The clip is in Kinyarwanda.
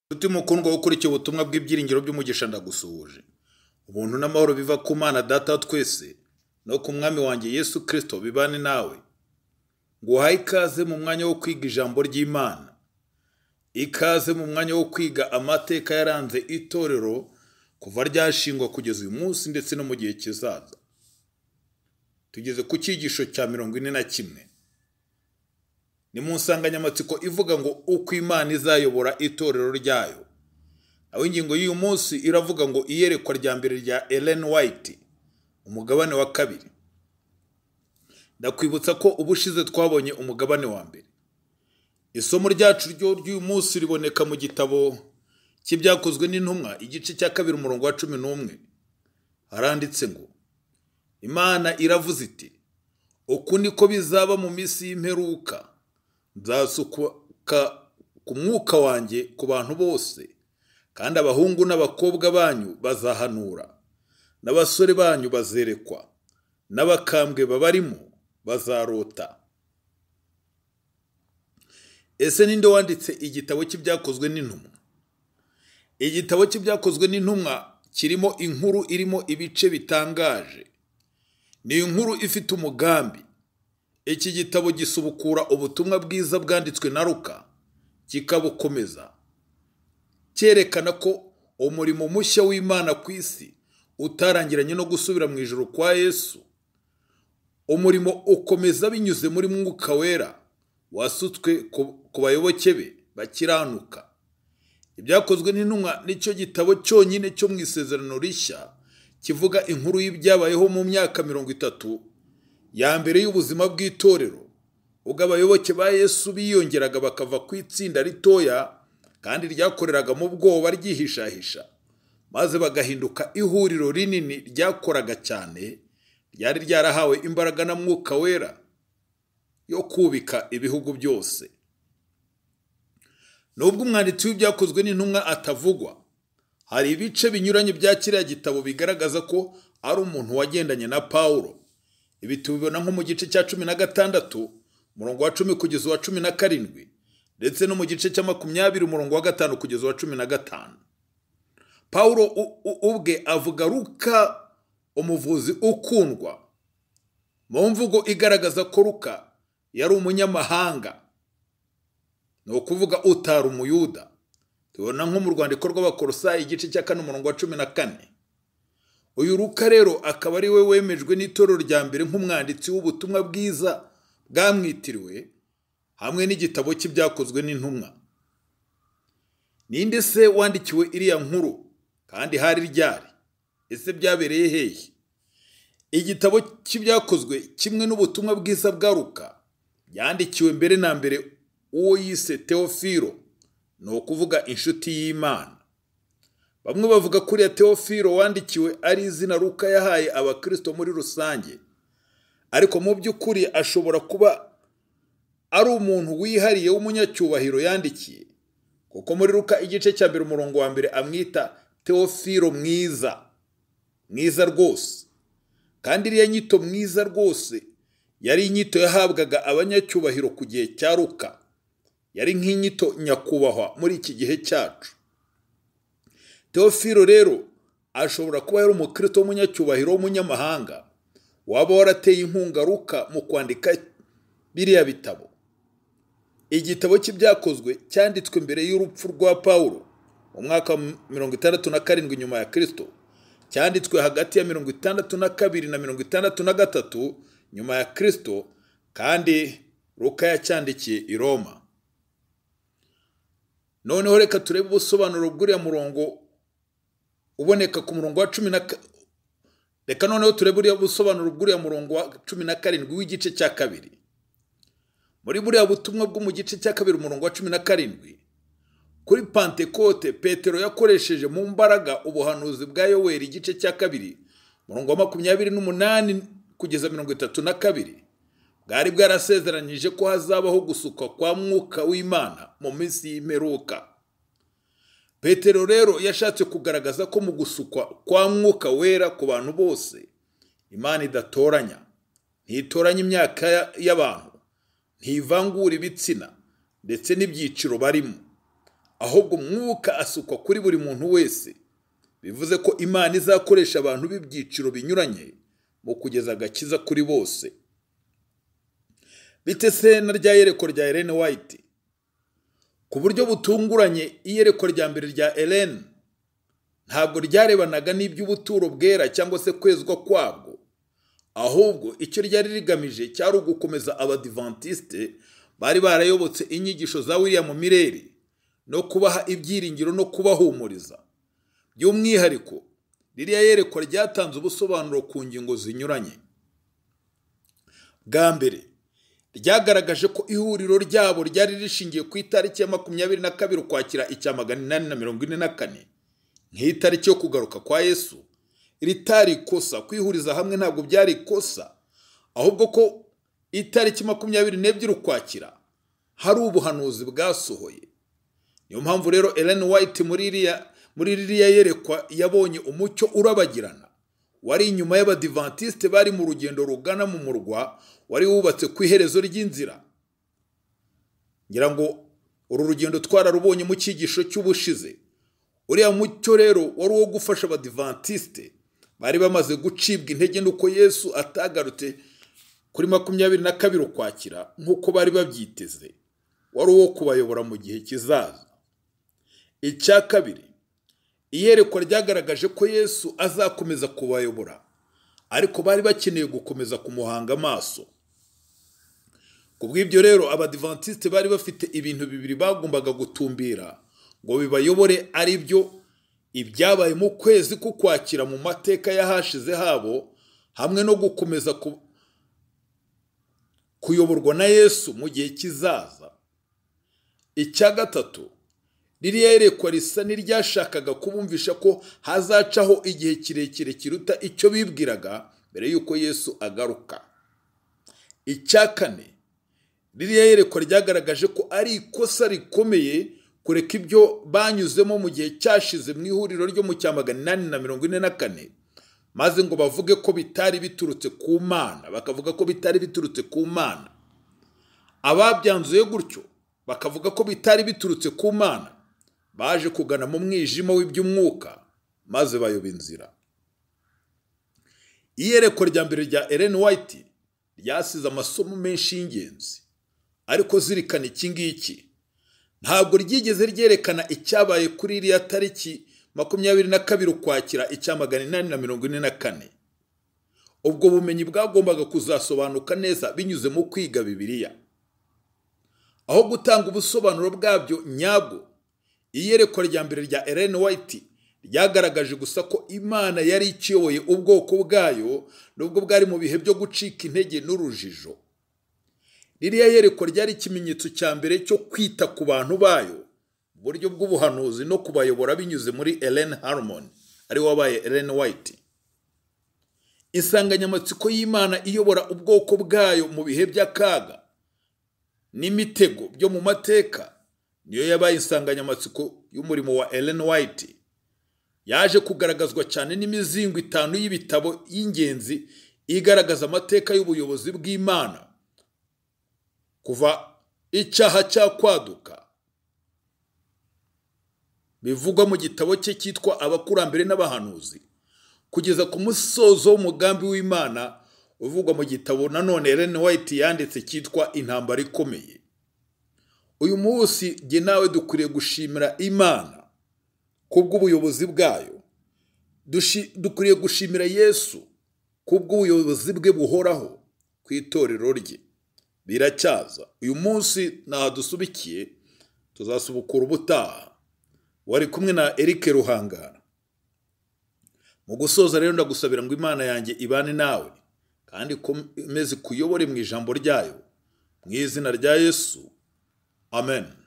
Tuti mukundwa wo ukurikiye ubutumwa bw'ibyiringiro by'umugisha ndagusuhuje ubuntu n'amahoro biva ku mana data wa twese no ku mwami wanjye yesu kirisito bibane nawe nguhaye ikaze mu mwanya wo kwiga ijambo ry'imana ikaze mu mwanya wo kwiga amateka yaranze itorero kuva ryashingwa kugeza uyu munsi ndetse no mu gihe kizaza tugeze ku cyigisho cya mirongo ine na kimwe ni mu nsanganyamatsiko ivuga ngo uko imana izayobora itorero ryayo naho ingingo y'uyu munsi iravuga ngo iyerekwa rya mbere rya Ellen White umugabane wa kabiri ndakwibutsa ko ubushize twabonye umugabane wa mbere isomo ryacu ryo ry'uyu munsi riboneka mu gitabo cy'ibyakozwe n'intumwa igice cya kabiri umurongo wa cumi n'umwe haranditse ngo imana iravuze iti uku niko bizaba mu minsi y'imperuka nzasuka ku mwuka wanjye ku bantu bose kandi abahungu n'abakobwa banyu bazahanura n'abasore banyu bazerekwa n'abakambwe babarimo bazarota ese ninde wanditse igitabo cy'ibyakozwe n'intumwa igitabo cy'ibyakozwe n'intumwa kirimo inkuru irimo ibice bitangaje ni inkuru ifite umugambi iki gitabo gisubukura ubutumwa bwiza bwanditswe na ruka kikabukomeza cyerekana ko umurimo mushya w'imana ku isi utarangiranye no gusubira mu ijoro kwa yesu umurimo ukomeza binyuze muri mwuka wera wasutswe ku bayoboke be bakiranuka ibyakozwe n'intumwa nicyo gitabo cyonyine cyo mu isezerano rishya kivuga inkuru y'ibyabayeho mu myaka mirongo itatu ya mbere y'ubuzima bw'itorero ubwo abayoboke ba yesu biyongeraga bakava ku itsinda ritoya kandi ryakoreraga mu bwoba ryihishahisha maze bagahinduka ihuriro rinini ryakoraga cyane ryari ryarahawe imbaraga na mwuka wera yo kubika ibihugu byose nubwo umwanditsi w'ibyakozwe n'intumwa atavugwa hari ibice binyuranye bya kiriya gitabo bigaragaza ko ari umuntu wagendanye na pawulo ibi tubibona nko mu gice cya cumi na gatandatu umurongo wa cumi kugeza uwa cumi na karindwi ndetse no mu gice cya makumyabiri umurongo wa gatanu kugeza uwa cumi na gatanu pawulo ubwe avuga ruka umuvuzi ukundwa mu mvugo igaragaza ko ruka yari umunyamahanga ni ukuvuga utari umuyuda tubona nko mu rwandiko rw'abakorosayi igice cya kane umurongo wa cumi na kane uyu ruka rero akaba ari we wemejwe n'itorero rya mbere nk'umwanditsi w'ubutumwa bwiza bwamwitiriwe hamwe n'igitabo cy'ibyakozwe n'intumwa ninde se wandikiwe iriya nkuru kandi hari ryari ese byabereye hehe igitabo cy'ibyakozwe kimwe n'ubutumwa bwiza bwa ruka byandikiwe mbere na mbere uwo yise teofiro ni ukuvuga inshuti y'imana bamwe bavuga ko uriya teofiro wandikiwe ari izina ruka yahaye abakirisito muri rusange ariko mu by'ukuri ashobora kuba ari umuntu wihariye w'umunyacyubahiro yandikiye kuko muri ruka igice cya mbere umurongo wa mbere amwita teofiro mwiza mwiza rwose kandi iriya nyito mwiza rwose yari inyito yahabwaga abanyacyubahiro ku gihe cya ruka yari nk'inyito nyakubahwa muri iki gihe cyacu teofiro rero ashobora kuba yari umukristo w'umunyacyubahiro w'umunyamahanga waba warateye inkunga ruka mu kwandika biriya bitabo igitabo cy'ibyakozwe cyanditswe mbere y'urupfu rwa pawulo mu mwaka wa mirongo itandatu na karindwi nyuma ya kirisito cyanditswe hagati ya mirongo itandatu na kabiri na mirongo itandatu na gatatu nyuma ya kirisito kandi ruka yacyandikiye i roma noneho reka turebe ubusobanuro bw'uriya murongo uboneka ku murongo wa cumi na reka noneho turebe buriya busobanuro bw'uriya murongo wa cumi na karindwi w'igice cya kabiri muri buriya butumwa bwo mu gice cya kabiri umurongo wa cumi na karindwi kuri pantekote petero yakoresheje mu mbaraga ubuhanuzi bwa yoweri igice cya kabiri umurongo wa makumyabiri n'umunani kugeza mirongo itatu na kabiri bwari bwarasezeranyije ko hazabaho gusuka kwa mwuka w'imana mu minsi y'imperuka petero rero yashatse kugaragaza ko mu gusukwa kwa mwuka wera ku bantu bose imana idatoranya ntitoranya imyaka y'abantu ntivangura ibitsina ndetse n'ibyiciro barimo ahubwo umwuka asukwa kuri buri muntu wese bivuze ko imana izakoresha abantu b'ibyiciro binyuranye mu kugeza agakiza kuri bose bite se na rya yerekwa rya Ellen White ku buryo butunguranye iyerekwa rya mbere rya Ellen ntabwo ryarebanaga n'iby'ubuturo bwera cyangwa se kwezwa kwabwo ahubwo icyo ryari rigamije cyari ugukomeza abadivantisite bari barayobotse inyigisho za William Mireri no kubaha ibyiringiro no kubahumuriza by'umwihariko ririya yerekwa ryatanze ubusobanuro ku ngingo zinyuranye bwa mbere ryagaragaje ko ihuriro ryabo ryari rishingiye ku itariki ya makumyabiri na kabiri ukwakira icya magana inani na mirongo ine na kane nk'itariki yo kugaruka kwa yesu ritari ikosa kwihuriza hamwe ntabwo byari ikosa ahubwo ko itariki makumyabiri n'ebyiri ukwakira hari ubuhanuzi bwasohoye niyo mpamvu rero Ellen White muri iriya muri ririya yerekwa yabonye umucyo urabagirana wari inyuma y'abadivantisite bari mu rugendo rugana mu murwa wari wubatse ku iherezo ry'inzira ngira ngo uru rugendo twararubonye mu cyigisho cy'ubushize uriya mucyo rero wari uwo gufasha abadivantisite bari bamaze gucibwa intege nuko yesu atagarutse kuri makumyabiri na kabiri ukwakira nk'uko bari babyiteze wari uwo kubayobora mu gihe kizaza icya kabiri iyerekwa ryagaragaje ko yesu azakomeza kubayobora ariko bari bakeneye gukomeza kumuhanga amaso ku bw'ibyo rero abadivantisite bari bafite ibintu bibiri bagombaga gutumbira ngo bibayobore ari byo ibyabaye mu kwezi kukwakira mu mateka y'ahashize habo hamwe no gukomeza kuyoborwa na yesu mu gihe kizaza icya gatatu ririya yerekwa risa n'iryashakaga kubumvisha ko hazacaho igihe kirekire kiruta icyo bibwiraga mbere y'uko yesu agaruka icya kane ririya yerekwa ryagaragaje ko ari ikosa rikomeye kureka ibyo banyuzemo mu gihe cyashize mu ihuriro ryo mu cya magana inani na mirongo ine na kane maze ngo bavuge ko bitari biturutse ku mana bakavuga ko bitari biturutse ku mana ababyanzuye gutyo bakavuga ko bitari biturutse ku mana baje kugana mu mwijima w'iby'umwuka maze bayoba inzira iyerekwa rya mbere rya Ellen White ryasize amasomo menshi y'ingenzi ariko zirikana iki ngiki ntabwo ryigeze ryerekana icyabaye kuri iriya tariki makumyabiri na kabiri ukwakira icya magana inani na mirongo ine na kane ubwo bumenyi bwagombaga kuzasobanuka neza binyuze mu kwiga bibiliya aho gutanga ubusobanuro bwabyo nyabwo iyerekwa rya mbere rya Ellen White ryagaragaje gusa ko imana yari ikiyoboye ubwoko bwayo nubwo bwari mu bihe byo gucika intege n'urujijo ririya yerekwa ryari ikimenyetso cya mbere cyo kwita ku bantu bayo mu buryo bw'ubuhanuzi no kubayobora binyuze muri Ellen Harmon ari wabaye Ellen White insanganyamatsiko y'imana iyobora ubwoko bwayo mu bihe by'akaga n'imitego byo mu mateka niyo yabaye insanganyamatsiko y'umurimo wa Ellen White yaje kugaragazwa cyane n'imizingo itanu y'ibitabo y'ingenzi igaragaza amateka y'ubuyobozi bw'imana kuva icyaha cyakwaduka bivugwa mu gitabo cye cyitwa abakurambere n'abahanuzi kugeza ku musozo w'umugambi w'imana uvugwa mu gitabo nanone Ellen White yanditse cyitwa intambara ikomeye uyu munsi jye nawe dukwiriye gushimira imana kubw'ubuyobozi bwayo dukwiriye gushimira yesu kubw'ubuyobozi bwe buhoraho ku itorero rye biracyaza uyu munsi ntaho dusubikiye tuzasubukura ubutaha wari kumwe na Eric ruhangara mu gusoza rero ndagusabira ngo imana yanjye ibane nawe kandi ikomeze kuyobore mu ijambo ryayo mu izina rya yesu amen